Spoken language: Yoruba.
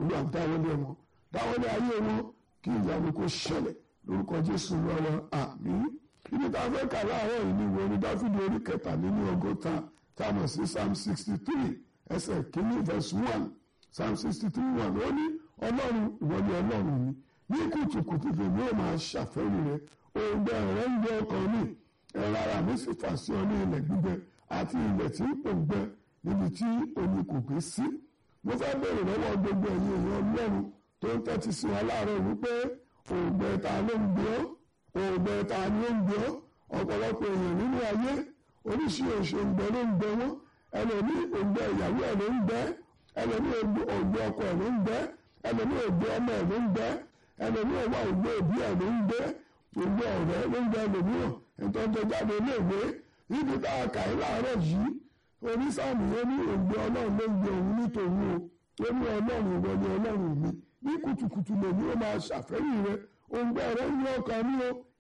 olúwa dáwọ́lé wọn dáwọ́lé ayé wọn kí ìyanu kó ṣẹlẹ̀ lórúkọ jésù lọ́wọ́ àmín ibi tá a fẹ́ kà láàárọ̀ yìí ni ìwé orin dáfídì orí kẹtàlélí ọgọ́ta tá a mọ̀ sí psalm sixty three ẹsẹ̀ kìíní verse one psalm sixty three one ó ní ọlọ́run ìwọ ni ọlọ́run mi ní kùtùkùtù tèmi ó máa ṣàfẹ́rí rẹ òǹgbẹ rẹ ń gbẹ ọkàn mi ẹ̀rọ ara mi sì fà sí ọ ní ilẹ̀ gbígbẹ àti ilẹ̀ tí ń pòǹgbẹ níbi tí omi kò gbé sí mo fẹ́ bèrè lọ́wọ́ gbogbo ẹ̀yin èèyàn ọlọ́run tó ń tẹ́tí sí wa láàárọ̀ wípé òǹgbẹ ta ló ń gbé ọ́ òǹgbẹ ta ló ń gbé ọ́ ọ̀pọ̀lọpọ̀ èèyàn nínú ayé oríṣiríṣi òǹgbẹ ló ń gbẹ wọ́n ẹlòmí òǹgbẹ ìyàwó ẹ̀ ló ń gbẹ ẹlòmí òǹgbẹ ọkọ ẹ̀ ló ń gbẹ ẹlòmí òǹgbẹ ọmọ ẹ̀ ló ń gbẹ ẹlòmí òwò òǹgbẹ òbí ẹ̀ ló ń gbẹ òǹgbẹ ọ̀rẹ́ ló ń gbẹ ẹlòmíràn ìtọ́jú jáde iléèwé níbi tá a kà í láàárọ̀ yìí onísàmì yẹn ní òǹgbẹ ọlọ́run ló ń gbẹ òun nítòun o ó ní ọlọ́run ìwọ ni ọlọ́run mi ní kùtùkùtù lèmi ó máa ṣàfẹ́yìn rẹ òǹgbẹ rẹ ń ní ọkàn mi o